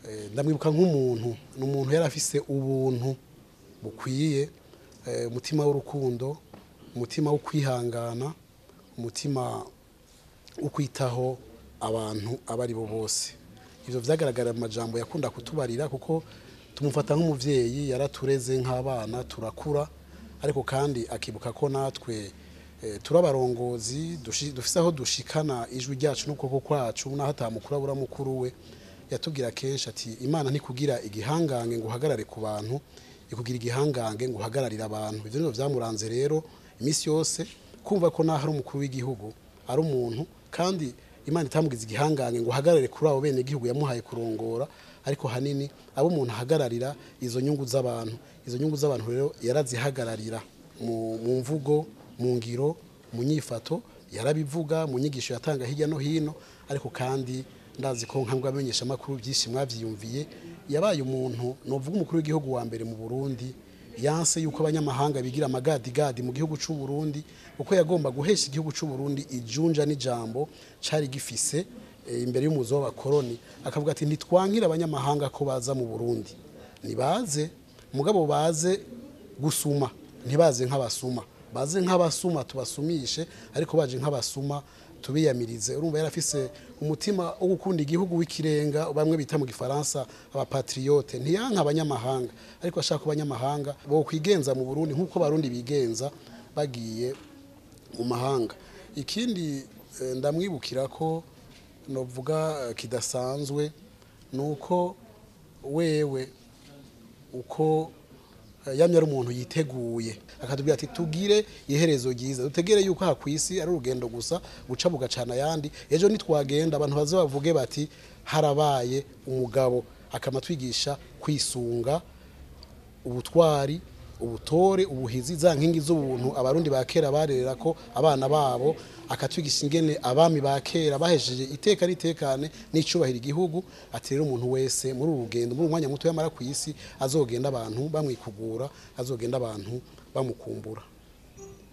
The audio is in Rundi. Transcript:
Eh, ndamwibuka nk'umuntu ni umuntu yari afise ubuntu bukwiye eh, umutima w'urukundo umutima wo kwihangana umutima wo kwitaho abantu abo ari bo bose ibyo byagaragara mu majambo yakunda kutubarira kuko tumufata nk'umubyeyi yaratureze nk'abana turakura ariko kandi akibuka ko natwe eh, turi abarongozi dushi- dufise aho dushikana ijwi ryacu n'ukuboko kwacu n'aho atamukuru abura mukuru we yatubwira kenshi ati imana ntikugira igihangange ngo uhagarare ku bantu ikugira igihangange ngo uhagararire abantu ibyo nibyo byamuranze rero iminsi yose kumva ko naho ari umukuru w'igihugu ari umuntu kandi imana itamugize igihangange ngo uhagarare kuri abo bene igihugu yamuhaye kurongora ariko hanini abo umuntu ahagararira izo nyungu z'abantu izo nyungu z'abantu rero yarazihagararira mu, mu mvugo mu ngiro mu nyifato yarabivuga mu nyigisho yatanga hirya no hino ariko kandi ndazi ko nkambwe amenyesha amakuru byinshi mwavyiyumviye yabaye umuntu novuga umukuru w'igihugu wa mbere mu Burundi yanse yuko abanyamahanga bigira amagadigadi mu gihugu c'u Burundi kuko yagomba guhesha igihugu c'u Burundi ijunja n'ijambo cari gifise eh, imbere y'umuzo w'abakoroni akavuga ati ntitwankira abanyamahanga ko baza mu Burundi nibaze mugabo baze gusuma ntibaze nk'abasuma baze nk'abasuma tubasumishe ariko baje nk'abasuma tubiyamirize urumva yarafise umutima wo gukunda igihugu w'ikirenga bamwe bita mu gifaransa abapatriote ntiyanka abanyamahanga ariko ashaka ko abanyamahanga bo kwigenza mu Burundi nk'uko abarundi bigenza bagiye mu mahanga ikindi eh, ndamwibukira ko novuga eh, kidasanzwe ni uko wewe uko eh, yamye ari umuntu yiteguye akatubwira ati tugire iherezo ryiza dutegere yuko aha ku isi ari urugendo gusa guca bugacana ayandi ejo nitwagenda abantu baze bavuge bati harabaye umugabo akama twigisha kwisunga ubutwari ubutore ubuhizi za nkingi z'ubuntu abarundi ba kera barerera ko abana babo akatwigisha ingene abami ba kera bahejeje iteka n'itekane n'icubahiro igihugu ati rero umuntu wese muri uru rugendo muri umwanya muto yamara ku isi azogenda abantu bamwikugura azogenda abantu bamukumbura